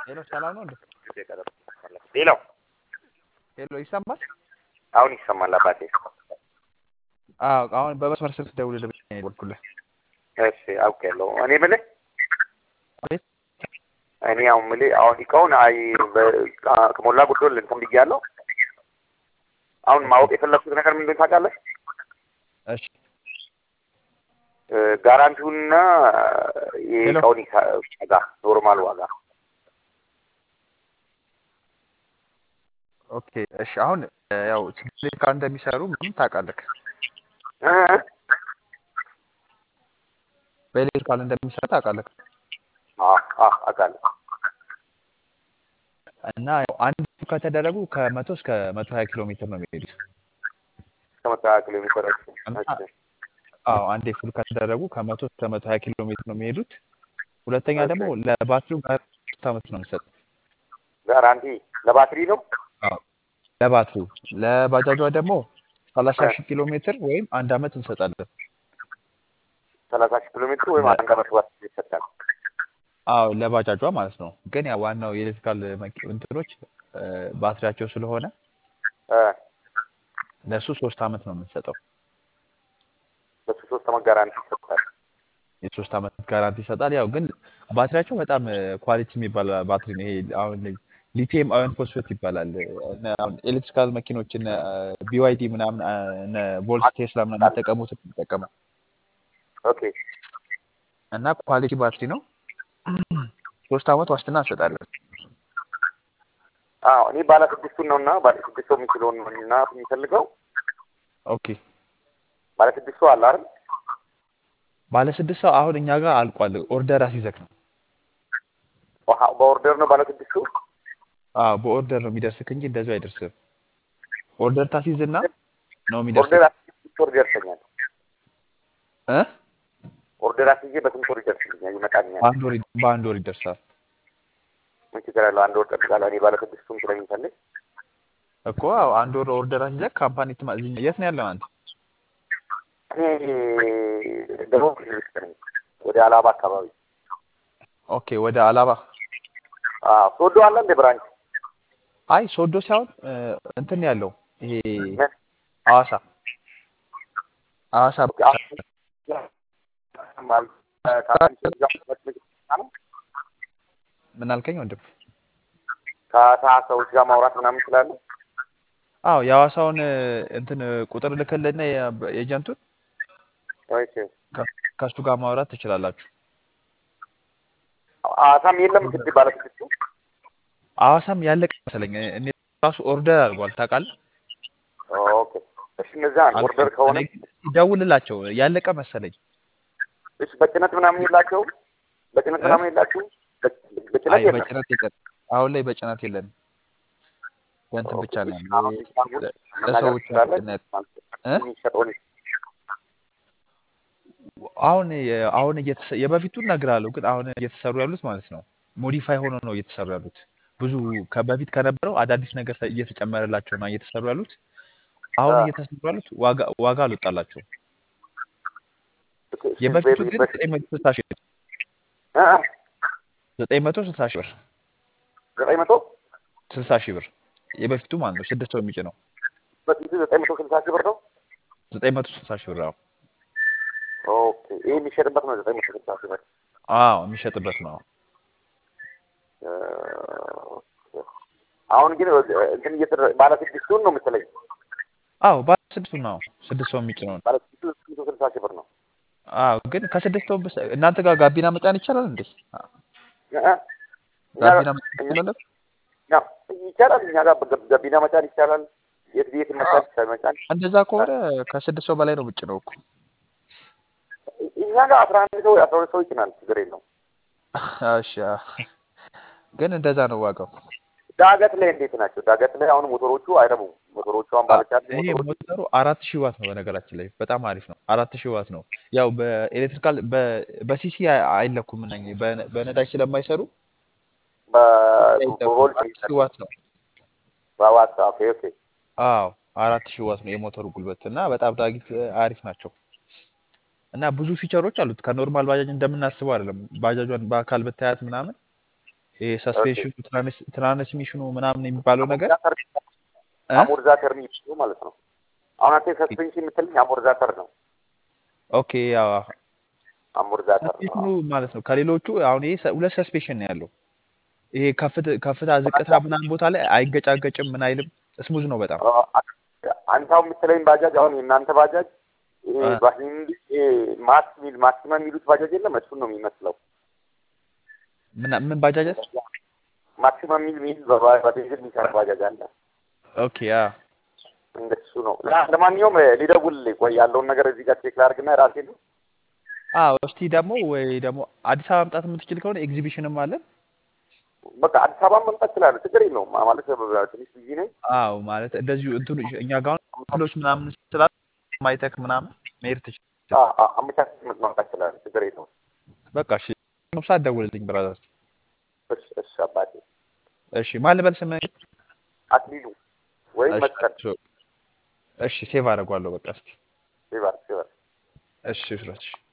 ሄሎ ሰላም ነው እንዴ? ሌላው ሄሎ ይሰማል? አሁን ይሰማል አባቴ። አዎ አሁን በመስመር ስልክ ደውልልህ ብዬ ነው የደወልኩልህ። እሺ አውቄያለሁ። እኔ የምልህ አቤት እኔ አሁን የምልህ አሁን እቃውን አይ በ- ከሞላ ጎደል እንትን ብያለሁ። አሁን ማወቅ የፈለኩት ነገር ምንድን ነው ታውቃለህ? እሺ እ፣ ጋራንቲውንና ሄሎ የእቃውን ሂሳ- ዋጋ ኖርማል ዋጋ ኦኬ እሺ አሁን እ፣ ያው ችግር ጋር እንደሚሰሩ ምንም ታውቃለህ። እ፣ በኤሌክትሪካል እንደሚሰሩ ታውቃለህ። አ አ አውቃለሁ። እና ያው አንድ ከተደረጉ ከመቶ እስከ መቶ ሀያ ኪሎ ሜትር ነው የሚሄዱት። ከመስተካከል የሚቆረጥ እና እሺ አዎ አንዴ ፉል ከተደረጉ ከመቶ እስከ መቶ ሀያ ኪሎ ሜትር ነው የሚሄዱት። ሁለተኛ እሺ ደግሞ ለባትሪው ሶስት ዓመት ነው የምንሰጠው። ጋራንቲ ለባትሪ ነው። አዎ ለባትሪው ለባጃጇ ደግሞ ሰላሳ እ፣ ሺህ ኪሎ ሜትር ወይም አንድ ዓመት እንሰጣለን። ሰላሳ ሺህ ኪሎ ሜትር ወይም ለ- አንድ ዓመት ባትሪ ይሰጣል። አዎ ለባጃጇ ማለት ነው። ግን ያ ዋናው የኤሌክትሪካል መኪ- እንትኖች እ፣ ባትሪያቸው ስለሆነ እ፣ ለእሱ ሶስት ዓመት ነው የምንሰጠው። በሱ ሶስት ዓመት ጋራንቲ ይሰጣል። የሶስት ዓመት ጋራንቲ ይሰጣል። ያው ግን ባትሪያቸው በጣም ኳሊቲ የሚባል ባትሪ ነው። ይሄ አሁን ሊቲየም አዮን ፎስፌት ይባላል። እነ አሁን ኤሌክትሪካል መኪኖች እነ ቢዋይዲ ምናምን አ፣ እነ ቮልስ ቴስላ ምናምን የሚጠቀሙት የሚጠቀመው ኦኬ እና ኳሊቲ ባትሪ ነው። ሶስት ዓመት ዋስትና እንሰጣለን። አዎ እኔ ባለ ስድስቱን ነው እና ባለ ስድስቱ የሚችለውን ነው እና የሚፈልገው ኦኬ ባለ ስድስቱ አለ አይደል? ባለ ስድስት ሰው አሁን እኛ ጋር አልቋል። ኦርደር አስይዘክ ነው። ውሃ በኦርደር ነው ባለ ስድስቱ። አዎ በኦርደር ነው የሚደርስክ እንጂ እንደዚሁ አይደርስም። ኦርደር ታስይዝና ነው ኦርደር የሚደርስክ አስይዤ ስንት ወር ይደርሰኛል? እ ኦርደር አስይዤ በስንት ወር ይደርስልኛል? ይመጣልኛል? በአንድ ወር ይ- በአንድ ወር ይደርሳል ምን ችግር አለው? አንድ ወር ጠብቃለሁ። እኔ ባለ ስድስቱን ስለሚፈልግ እኮ አዎ አንድ ወር ኦርደር አስይዘክ ካምፓኒ ትማ እዚህ የት ነው ያለው አንተ? እኔ ደቡብ ክልል ውስጥ ነኝ፣ ወደ አላባ አካባቢ። ኦኬ ወደ አላባ አዎ ሶዶ አለ እንደ ብራንች አይ ሶዶ ሳይሆን እ፣ እንትን ያለው ይሄ ምን? ሐዋሳ ሐዋሳ ኦኬ አሁን ማለት ከአንተ ጋር ነው ምን አልከኝ ወንድም? ከአሳ ሰዎች ጋር ማውራት ምናምን ይችላሉ። አዎ የሐዋሳውን እ፣ እንትን እ፣ ቁጥር ልክልና የኤጀንቱን ኦኬ ከ- ከእሱ ጋር ማውራት ትችላላችሁ። አሳም የለም እንግዲህ ባለ ስድስቱ ሐዋሳም ያለቀ መሰለኝ እ፣ እኔ ራሱ ኦርደር አድርጓል ታውቃለህ? ኦኬ እሺ፣ እነዛ ኦርደር አልቋል። ከሆነ እኔ ደውልላቸው ያለቀ መሰለኝ። እሺ፣ በጭነት ምናምን የላቸውም። በጭነት እ? ምናምን የላችሁም። በ- በጭነት አይ የለም። በጭነት የለን። አሁን ላይ በጭነት የለንም። በእንትን ኦኬ ብቻ ነው ያለው። አሁን ይሄ ኢስታንቡል ለ- መናገር ለሰው ብቻ ነው ትችላለህ? ጭነት እ? የሚሸጠውን አሁን የ- አሁን እየተሰ- የበፊቱን እነግርሃለሁ፣ ግን አሁን እየተሰሩ ያሉት ማለት ነው ሞዲፋይ ሆኖ ነው እየተሰሩ ያሉት። ብዙ ከበፊት ከነበረው አዳዲስ ነገር ተ- እየተጨመረላቸው ነው እየተሰሩ ያሉት። አሁን አ፣ እየተሰሩ ያሉት ዋጋ ዋጋ አልወጣላቸውም። እሺ፣ እሺ፣ የበፊቱ በ- ግን በፊት ዘጠኝ መቶ ስልሳ ሺህ ብር አ፣ ዘጠኝ መቶ ስልሳ ሺህ ብር ዘጠኝ መቶ ስልሳ ሺህ ብር የበፊቱ ማለት ነው ስድስት ሰው የሚጭነው በፊቱ ዘጠኝ መቶ ስልሳ ሺህ ብር ነው። ዘጠኝ መቶ ስልሳ ሺህ ብር። አዎ ኦኬ ይህ የሚሸጥበት ነው ዘጠኝ መቶ ስልሳ ሺህ ብር። አዎ የሚሸጥበት ነው። አ፣ አሁን ግን እንትን እየተደረ ባለ ስድስቱን ነው መሰለኝ። አዎ ባለ ስድስቱ ነው ስድስት ሰው የሚጭነው ነው። ባለ ስድስቱ ዘጠኝ መቶ ስልሳ ሺህ ብር ነው። አዎ ግን ከስድስት ሰው በስ- እናንተ ጋር ጋቢና መጫን ይቻላል እንዴ? አ፣ አ፣ እኛ ጋር ጋቢና መጫን እኛ ይቻላል? ያው ይቻላል። እኛ ጋር በገ- ገቢና መጫን ይቻላል። የት ቤት መጫን ይቻላል። መጫን እንደዛ ከሆነ ከስድስት ሰው በላይ ነው የምጭነው እኮ። እኛ ጋር አስራ አንድ ሰው አስራ ሁለት ሰው ይጭናል። ችግር የለውም። እሺ አዎ። ግን እንደዛ ነው ዋጋው። ዳገት ላይ እንዴት ናቸው? ዳገት ላይ አሁን ሞተሮቹ አይረቡም። ሞተሮቹ አሁን አ- ባለቻት ይሄ ሞተሮቹ ሞተሩ አራት ሺህ ዋት ነው በነገራችን ላይ በጣም አሪፍ ነው። አራት ሺህ ዋት ነው። ያው በኤሌክትሪካል በ- በሲሲ አይ- አይለኩም እነኚህ በነ- በነዳጅ ስለማይሰሩ አይለኩም። በቮልት አራት ሺህ ዋት ነው። በዋት ኦኬ ኦኬ አዎ አራት ሺህ ዋት ነው የሞተሩ ጉልበት እና በጣም ዳጊት አሪፍ ናቸው እና ብዙ ፊቸሮች አሉት። ከኖርማል ባጃጅ እንደምናስበው አይደለም። ባጃጇን በአካል ብታያት ምናምን ይሄ ሰስፔንሽኑ ትራንስሚሽኑ ምናምን የሚባለው ነገር እ? አሞርዛተር የሚባለው ማለት ነው። አሁን አንተ ሰስፔንሽን የምትልኝ አሞርዛተር ነው። ኦኬ ያው አሞርዛተር ነው። ሰስፔንሽኑ ማለት ነው ከሌሎቹ አሁን ይሄ ሰ- ሁለት ሰስፔንሽን ነው ያለው። ይሄ ከፍት- ከፍታ ዝቅታ ምናምን ቦታ ላይ አይገጫገጭም ምን አይልም ስሙዝ ነው በጣም አዎ፣ አንተ አሁን የምትለኝ ባጃጅ አሁን የእናንተ ባጃጅ ይሄ እ። በሂንድ ይሄ ማክስ ሚል ማክሲመም የሚሉት ባጃጅ የለም እሱን ነው የሚመስለው። ምን ምን ባጃጃት ማክሲመም ሚል ሚል በባ- በቤንዚን የሚሰራ ባጃጅ አለ። ኦኬ ያ እንደሱ ነው። ለ- ለማንኛውም እ፣ ሊደውልልኝ ቆይ ያለውን ነገር እዚህ ጋር ቼክ ላድርግና ራሴ ነው አዎ እስቲ ደግሞ ወይ ደግሞ አዲስ አበባ መምጣት የምትችል ከሆነ ኤግዚቢሽንም አለን በቃ አዲስ አበባ መምጣት እችላለሁ። ችግር የለውም ማለት እ፣ ትንሽ ቢዚ ነኝ። አዎ ማለት እንደዚሁ እንትኑ እኛ ጋር አሁን ክፍሎች ምናምን ስላሉ ማይተክ ምናምን መሄድ ትችል አ- አ- አመቻችተህ መምጣት እችላለሁ። ችግር የለውም። በቃ እሺ ሰዓት ደውልልኝ ብራዘር እሺ እሺ አባቴ እሺ ማን ልበል ስምህ አክሊሉ ወይም እሺ መስቀል እሺ ሴቭ አደርገዋለሁ በቃ እስኪ ሲባል ሲባል እሺ እሺ